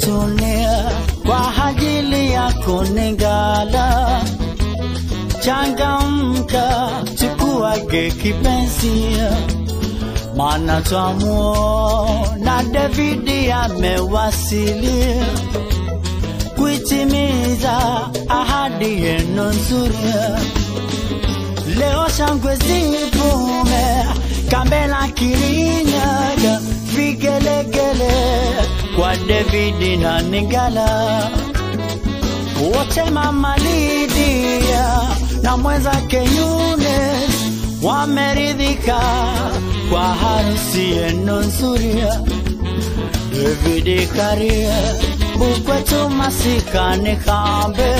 zetunia kwa ajili yako Ningala. Changamka, chukuage kipenzi, maana twamuona Davidi amewasili kuitimiza ahadi yenu nzuri. Leo shangwe zivume, Kambela Kirinyaga, vigelegele kwa Davidi na Ningala, wote mama Lidia na mwenzake Yunes wameridhika kwa harusi yenu nzuri. Davidi Karia bukwetu masikani kambe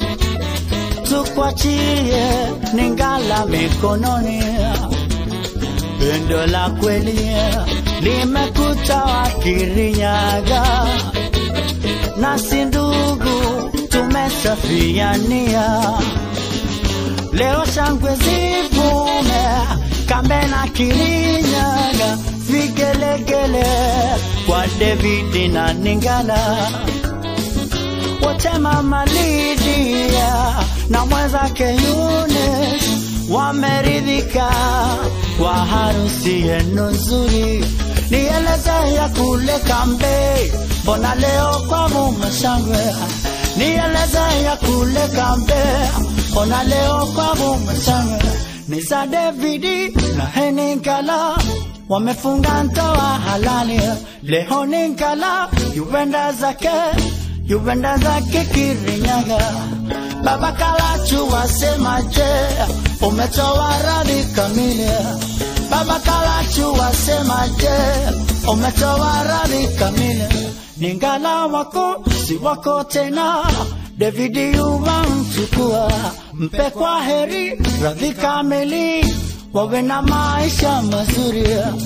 tukwachie Ningala mikononi, pendo la kweli limekuta Wakirinyaga, nasi ndugu tumesafiania. Leo shangwe zivume, Kambe na Kirinyaga, vigelegele kwa Davidi na Ningala wote mama Lidia na mwenzake Yunes wameridhika kwa harusi yenu nzuri. Nieleze ya kule kambe, mbona leo kwa mume shangwe? Nieleze ya kule kambe, mbona leo kwa mume shangwe? Ni za Davidi na Heningala wamefunga ndoa halali leo. Ningala yuenda zake yuenda zake Kirinyaga. Baba Kalachu wasemaje? Umetoa radhi kamili. Baba Kalachu wasemaje? Umetoa radhi kamili. Ningala wako si wako tena, Davidi yuwamchukua, mpe kwa heri radhi kamili, wawe na maisha mazuri.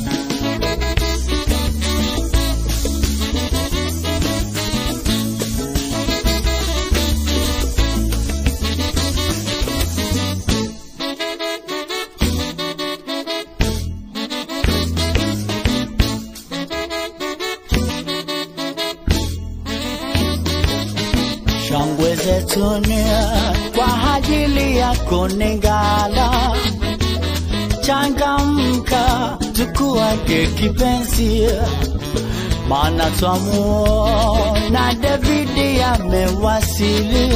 shangwe zetunia kwa ajili yako Ningala. Changamka, tukuage kipenzi, maana twamuona Davidi amewasili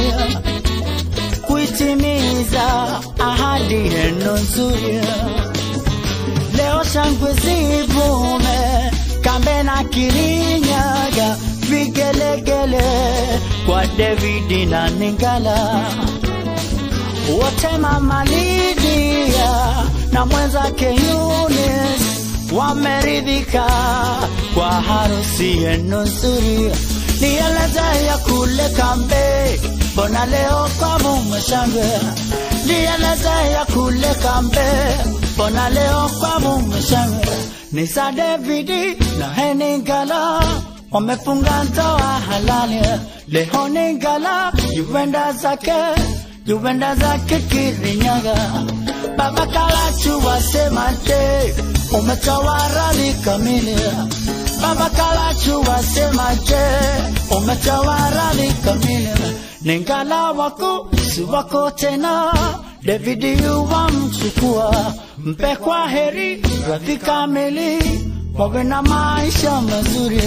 kuitimiza ahadi yenu nzuri. Leo shangwe zivume, Kambe na Kirinyaga, vigelegele kwa Davidi na Ningala, wote mama Lidia na mwenzake Yunis wameridhika kwa harusi yenu nzuri. Nieleze ya kule kambe, mbona leo kwa mume shangwe? Nieleze ya kule kambe, mbona leo kwa mume shangwe? Ni za Davidi na Heningala wamefunga ndoa halali leo. Ningala yuenda zake yuenda zake Kirinyaga. Baba Kalachu wasemaje? Umetoa radhi kamili. Baba Kalachu wasemaje? Umetoa radhi kamili. Ningala wako si wako tena, Davidi yuwamchukua, mpe kwa heri radhi kamili, wawe na maisha mazuri.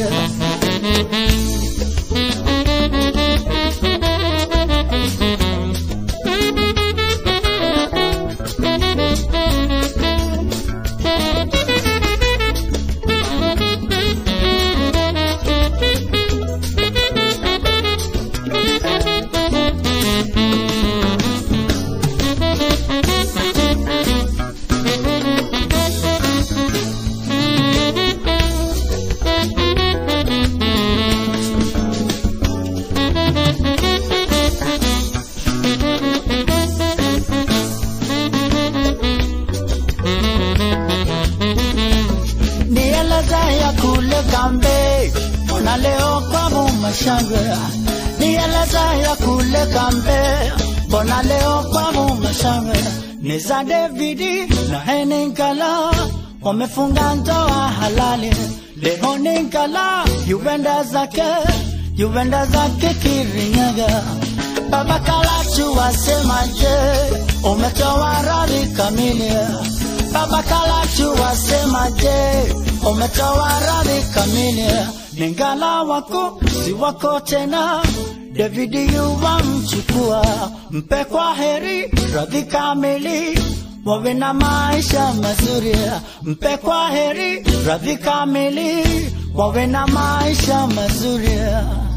na leo kwa mumashangwe nieleza ya kule kambe mbona leo kwa mumashangwe ni za Davidi na Heninkala wamefunga ndoa halali leo Ninkala yuenda zake yuenda zake Kirinyaga. Baba Kalachu wasemaje? Umetoa radhi kamili. Baba Kalachu wasemaje? Umetoa radhi kamili. Ningala wako si wako tena, David yuwamchukua, mpe kwa heri radhi kamili wawe na maisha mazuri, mpe kwa heri radhi kamili, wawe na maisha mazuri.